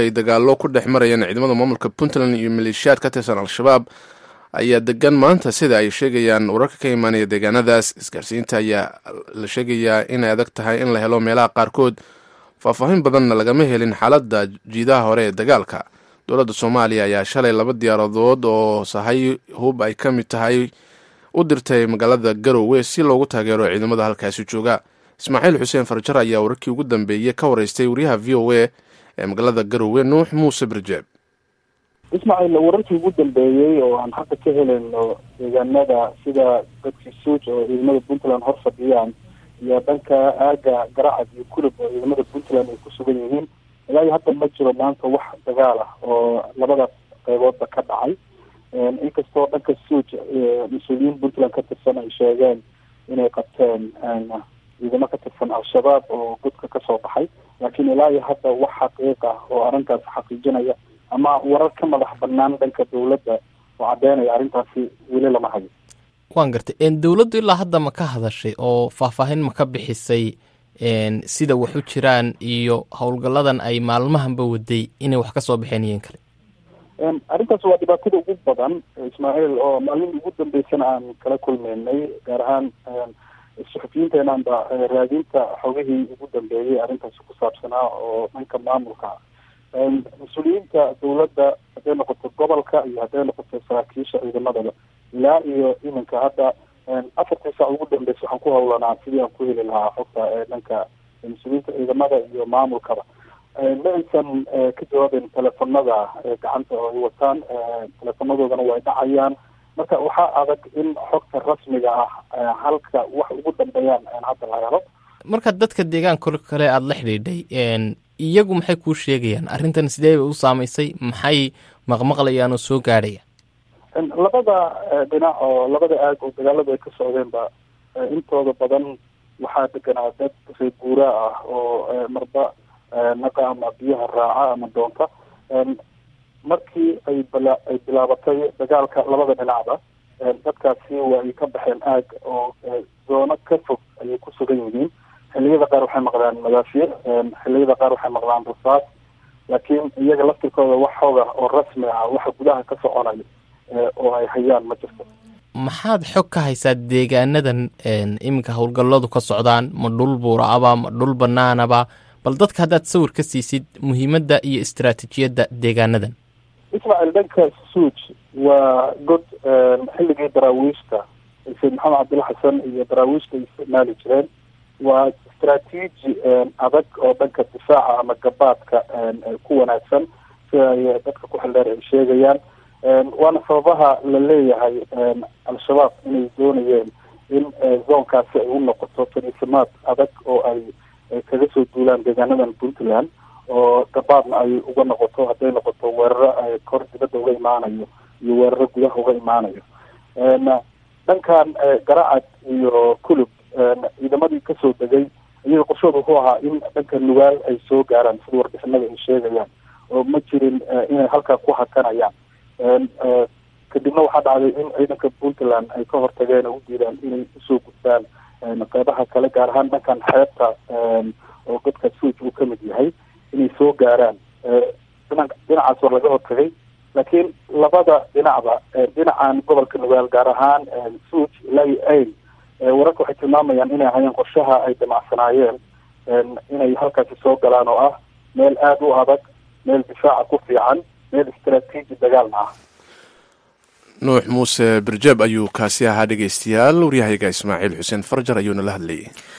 ay dagaalo ku dhex marayeen ciidamada maamulka puntland iyo maleeshiyaad ka tirsan al-shabaab ayaa degan maanta sida ay sheegayaan wararka ka imaanaya deegaanadaas isgaarsiinta ayaa la sheegayaa inay adag tahay in la helo meelaha qaarkood faahfaahin badanna lagama helin xaaladda jiidaha hore ee dagaalka dowladda soomaaliya ayaa shalay laba diyaaradood oo sahay hub ay ka mid tahay u dirtay magaalada garowe si loogu taageero ciidamada halkaasi jooga ismaaciil xuseen farjar ayaa wararkii ugu dambeeyey ka wareystay wariyaha v o a ee magaalada garowe nuux muuse birjeeb ismaaciil wararkii ugu dambeeyey oo aan hadda ka helayno deegaanada sida dadkii suuj oo ciidamada puntland hor fadhiyaan iyo dhanka aaga garacad iyo kulub oo ciidamada puntland ay ku sugan yihiin ilaa iyo hadda ma jiro maanta wax dagaal ah oo labadaas qeyboodba ka dhacay inkastoo dhanka suuj mas-uuliyiin puntland ka tirsan ay sheegeen inay qabteen ciidamo ka tirsan al-shabaab oo godka kasoo baxay laakiin ilaa iyo hadda wax xaqiiq ah oo arrintaas xaqiijinaya ama warar ka madax banaan dhanka dowladda oo caddeynaya arrintaasi weli lama hayo waan gartay dowladdu ilaa hadda ma ka hadashay oo faahfaahin ma ka bixisay sida wax u jiraan iyo howlgalladan ay maalmahanba waday inay wax ka soo baxeen iyon kale arrintaas waa dhibaatada ugu badan ismaaciil oo maalin ugu dambeysana aan kala kulmeynay gaar ahaan suxufiyiinteenanba raadinta xogihii ugu dambeeyey arrintaasi ku saabsanaa oo dhanka maamulka mas-uuliyiinta dowladda hadday noqoto gobolka iyo hadday noqoto saraakiisha ciidamadaba ilaa iyo iminka hadda afartii saac ugu dambeysa waxaan ku howlanaa sidii aan ku heli lahaa xogta dhanka mas-uuliyiinta ciidamada iyo maamulkaba ma aysan ka jawaabeen telefonada gacanta oo ay wataan telefonadoodana way dhacayaan marka waxaa adag in xogta rasmiga ah halka wax ugu dambeeyaan hadda la helo marka dadka deegaanka kale aada la xidhiidhay iyagu maxay kuu sheegayaan arrintan sidee bay u saamaysay maxay maqmaqlayaan oo soo gaadhaya labada dhinac oo labada aag oo dagaaladu ay ka socdeenba intooda badan waxaa deganaa dad reer guuraa ah oo marba naqa ama biyaha raaca ama doonta markii ay bila ay bilaabatay dagaalka labada dhinacba dadkaasi waa ay ka baxeen aag oo zoono ka fog ayay ku sugan yihiin xilliyada qaar waxay maqlaan madaafiic xilliyada qaar waxay maqlaan rasaas laakiin iyaga laftirkooda wax xooga oo rasmi ah waxa gudaha ka soconayo oo ay hayaan ma jirto maxaad xog ka haysaa deegaanadan iminka howlgalladu ka socdaan ma dhul buuraaba ma dhul banaanaba bal dadka haddaad sawir ka siisid muhiimadda iyo istaraatiijiyadda deegaanadan ismaaciil dhanka suuj waa god xilligii daraawiishta sayid maxamed cabdilla xasan iyo daraawiishta ay isticmaali jireen waa istraatiiji adag oo dhanka difaaca ama gabaadka ku wanaagsan sida ay dadka ku xildheer ay sheegayaan waana sababaha la leeyahay al-shabaab inay doonayeen in zoonkaasi ay u noqoto fadhiisamaad adag oo ay kaga soo duulaan deegaanadan puntland oo gabaadna ay uga noqoto hadday noqoto weeraro kor dibadda uga imaanayo iyo weeraro gudaha uga imaanayo dhankan garacad iyo kulub ciidamadii kasoo degay iyaga qorshooda wuxuu ahaa in dhanka nugaal ay soo gaaraan sida warbixinada ay sheegayaan oo ma jirin inay halkaa ku hakanayaan kadibna waxaa dhacday in ciidanka puntland ay ka hortageen oo u diidaan inay usoo gudbaan qeybaha kale gaar ahaan dhankan xeebta oo godka suuj uu ka mid yahay inay soo gaaraan dhinacaas waa laga hortagay laakiin labada dhinacba dhinacan gobolka nugaal gaar ahaan suuj ilaa iyo ail wararka waxay tilmaamayaan inay ahayeen qorshaha ay damacsanaayeen inay halkaasi soo galaan oo ah meel aada u adag meel difaaca ku fiican meel istraatiiji dagaalna ah nuux muuse birjeeb ayuu kaasi ahaa dhegeystayaal waryahayaga ismaaciil xuseen farjar ayuuna la hadlayay